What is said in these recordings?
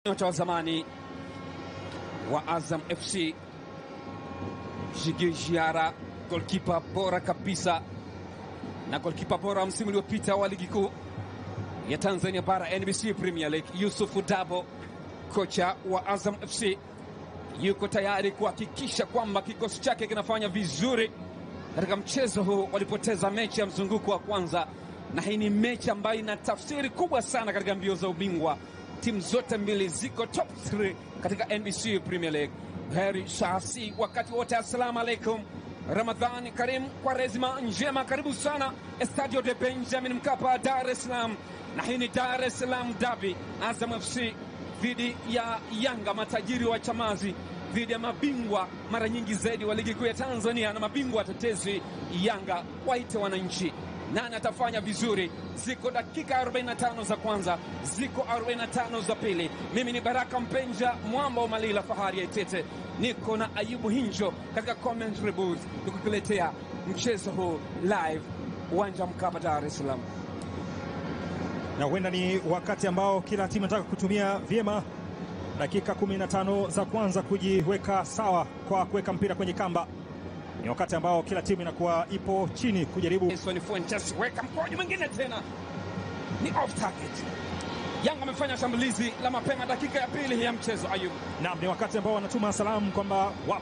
Nyota wa zamani wa Azam FC Jigi Jiara, golkipa bora kabisa na golkipa bora msimu uliopita wa ligi kuu ya Tanzania bara NBC Premier League, Yusufu Dabo, kocha wa Azam FC, yuko tayari kuhakikisha kwamba kikosi chake kinafanya vizuri katika mchezo huu. Walipoteza mechi ya mzunguko wa kwanza, na hii ni mechi ambayo ina tafsiri kubwa sana katika mbio za ubingwa. Timu zote mbili ziko top 3 katika NBC Premier League. Heri Shasi, wakati wote, assalamu alaikum, Ramadhani Karim, Kwaresima njema, karibu sana Estadio de Benjamin Mkapa, Dar es Salaam, na hii ni Dar es Salaam Dabi, Azam FC dhidi ya Yanga, matajiri wa Chamazi dhidi ya mabingwa mara nyingi zaidi wa ligi kuu ya Tanzania na mabingwa watetezi Yanga. Waite wananchi, nani atafanya vizuri? Ziko dakika 45 za kwanza, ziko 45 za pili. Mimi ni Baraka Mpenja, mwamba wa Malila, fahari ya Itete. Niko na Ayubu Hinjo katika commentary booth nikukuletea mchezo huu live, uwanja Mkapa, Dar es Salaam. na huenda ni wakati ambao kila timu inataka kutumia vyema dakika 15 za kwanza kujiweka sawa kwa kuweka mpira kwenye kamba. Ni wakati ambao kila timu inakuwa ipo chini kujaribu Edson Fuentes weka mkojo mwingine tena, ni off target. Yanga amefanya shambulizi la mapema dakika ya pili ya mchezo. Ayubu Naam, ni wakati ambao wanatuma salamu kwamba wa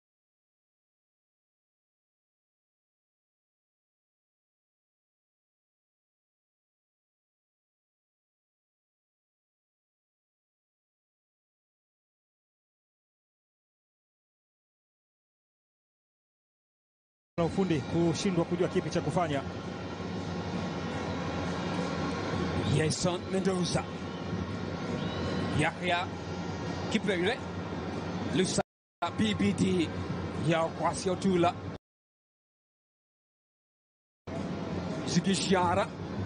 na ufundi kushindwa kujua kipi cha kufanya. Jason Mendoza, Yahya Kipele, Lusa BBD ya Kwasi Otula, Zigishara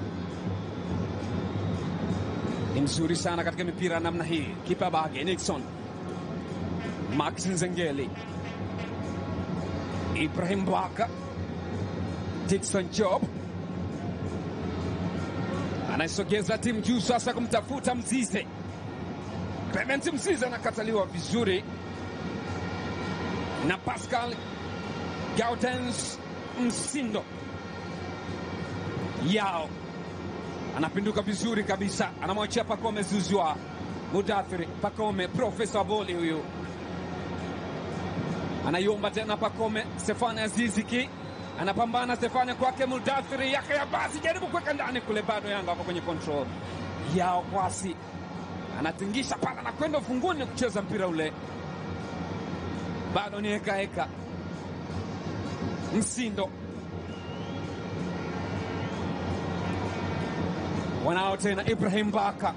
ni mzuri sana katika mipira namna hii. Kipa Bage Nixon, Max Nzengeli, Ibrahim Baka, Dickson Job anaisogeza timu juu sasa kumtafuta Mzize. Clement Mzize anakataliwa vizuri na Pascal Gaudens Msindo yao anapinduka vizuri kabisa, anamwachia Pakome Zuzwa Mudathiri Pakome, profesa wa boli huyu anaiomba tena Pakome. Stefani Aziziki anapambana, Stefani kwake Mudathiri yake ya basi, jaribu kuweka ndani kule, bado Yanga wako kwenye control yao. Kwasi anatingisha pala, anakwenda ufunguni kucheza mpira ule, bado ni heka heka. Msindo wanao tena Ibrahim Baka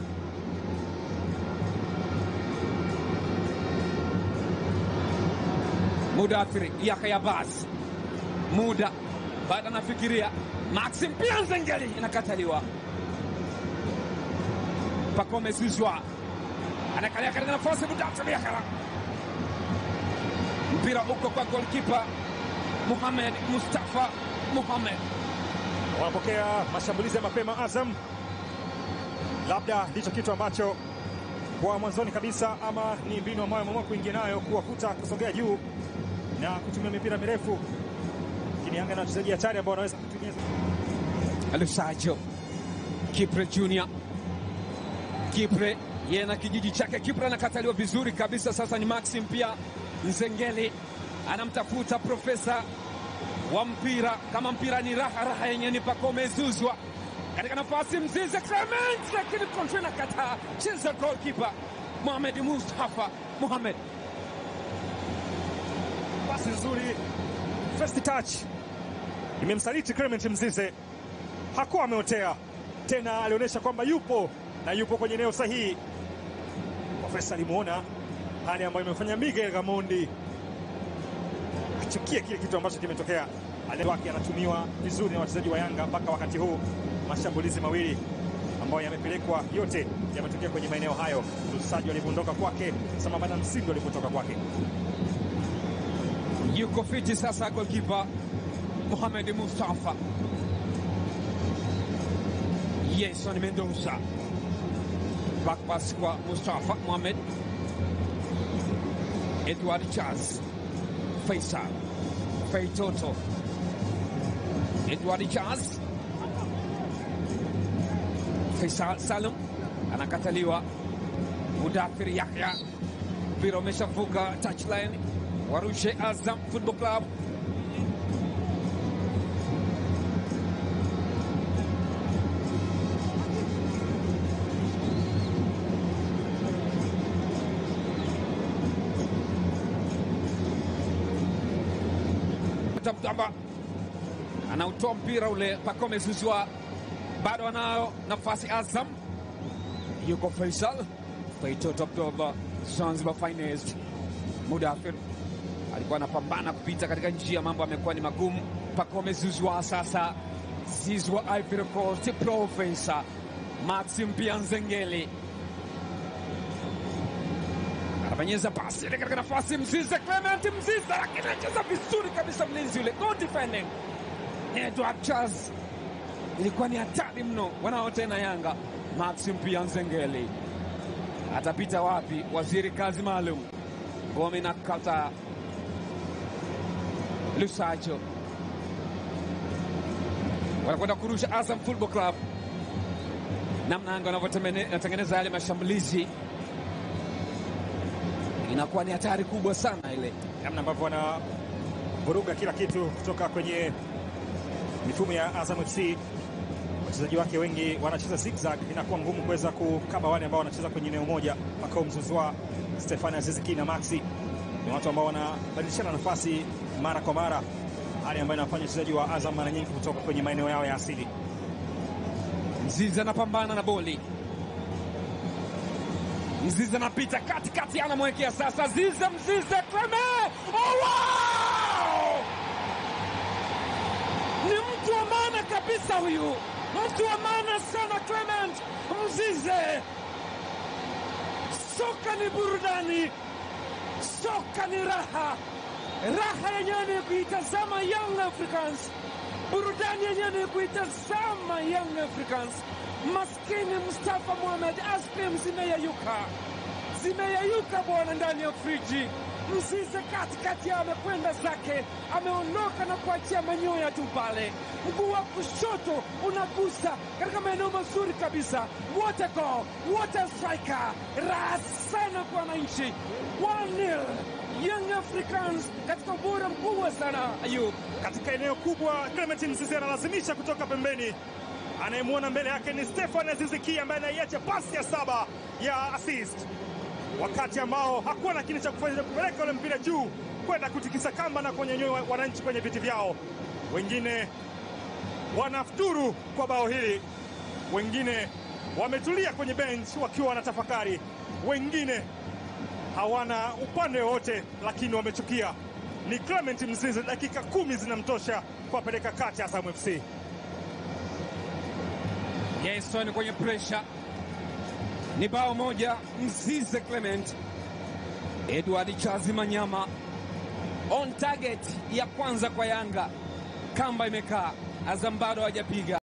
Mudathiri Yahya Bas muda baada anafikiria Maxim pia Nzengeli inakataliwa. Pakome Zuzwa anakalia katika nafasi Mudathiri Yahya, mpira uko kwa golkipa Muhamed Mustafa Muhamed. wanapokea mashambulizi ya mapema Azam, labda ndicho kitu ambacho kwa mwanzoni kabisa, ama ni mbinu ambayo ameamua kuingia nayo kuwakuta kusogea juu na kutumia mipira mirefu, lakini Yanga na wachezaji hatari ambao wanaweza kutumia Lusajo Kipre Junior Kipre yeye na kijiji chake. Kipre anakataliwa vizuri kabisa. Sasa ni Maxim pia Nzengeli anamtafuta profesa wa mpira, kama mpira ni raha raha yenye ni Pakome Zuzwa katika nafasi Mzize Clement, lakini kontro inakataa. Cheza goalkeeper Mohamed Mustafa Mohamed pasi nzuri, first touch imemsaliti Clement Mzize, hakuwa ameotea tena, alionyesha kwamba yupo na yupo kwenye eneo sahihi. Profesa alimwona hali ambayo imefanya Miguel Gamondi achukie kile kitu ambacho kimetokea. Ale wake anatumiwa vizuri na wachezaji wa Yanga mpaka wakati huu. Mashambulizi mawili ambayo yamepelekwa yote yametokea kwenye maeneo hayo. Lusajo alivyoondoka kwake sambamba na Msindo alivyotoka kwake. yuko fiti sasa, golkipa Mohamed Mustafa Yeson Mendoza back pass kwa Mustafa Mohamed, Edward Charles, Faisal Feitoto, Edward Charles, Faisal Salum anakataliwa. Mudathir Yahya, mpira umeshavuka touchline, warushe Azam Football Club. Mtamba anautoa mpira ule, Pacome Zouzoua bado anayo nafasi. Azam yuko Faisal Feitoto Abdullah, Zanzibar finest. Mudathir alikuwa anapambana kupita katika njia, mambo amekuwa ni magumu. Pacome Zouzoua sasa, Zizwa Ivory Coast, Profesa Maxim Pianzengeli anafanyeza pasi ile katika nafasi, Mzize Clement Mzize, lakini anacheza vizuri kabisa, mlinzi yule, good defending. Edward Charles, ilikuwa ni hatari mno. Wanao tena Yanga, Maxim Pianzengeli atapita wapi? Waziri kazi maalum ngome na kata Lusajo wanakwenda kurusha Azam Football Club, namna Yanga wanavyotengeneza yale mashambulizi inakuwa ni hatari kubwa sana ile, namna ambavyo wanavuruga kila kitu kutoka kwenye mifumo ya Azam FC. Wachezaji wake wengi wanacheza zigzag, inakuwa ngumu kuweza kukaba wale ambao wanacheza kwenye eneo moja. Pacome Zouzoua, Stefani Aziziki na Maxi ni watu ambao wanabadilishana nafasi mara kwa mara, hali ambayo inafanya wachezaji wa Azam mara nyingi kutoka kwenye maeneo yao ya asili. Mzizi anapambana na boli, Mzizi anapita katikati, anamwekea sasa Zize, Mzize Clement, oh, wow! ni mtu wa maana kabisa huyu, mtu wa maana sana Clement Mzize. Soka ni burudani, soka ni raha, raha yenyewe ni kuitazama Young Africans, burudani yenyewe ni kuitazama Young Africans. Maskini Mustafa Mohamed, aspim zimeyayuka, zimeyayuka bwana, ndani ya friji. Mzize katikati yao amekwenda zake, ameondoka na kuachia manyoya tu pale. Mguu wa kushoto unagusa katika maeneo mazuri kabisa. What a goal, what a striker! Raha sana kwa wananchi. 1-0 Young Africans katika ubora mkubwa sana. Ayub, katika eneo kubwa, Clement Mzize analazimisha kutoka pembeni anayemwona mbele yake ni Stefan Aziziki ambaye anaiacha pasi ya saba ya assist, wakati ambao hakuwa na kile cha kufanya kupeleka ule mpira juu kwenda kutikisa kamba na kuwanyanyua wananchi kwenye viti vyao. Wengine wanafuturu kwa bao hili, wengine wametulia kwenye bench wakiwa wanatafakari, wengine hawana upande wowote, lakini wamechukia. Ni Clement Mzize, dakika kumi zinamtosha kuwapeleka kati ya Azam FC. Yeson kwenye presha, ni bao moja. Mzize Clement, Edward Chazi Manyama on target ya kwanza kwa Yanga, kamba imekaa. Azam bado hawajapiga.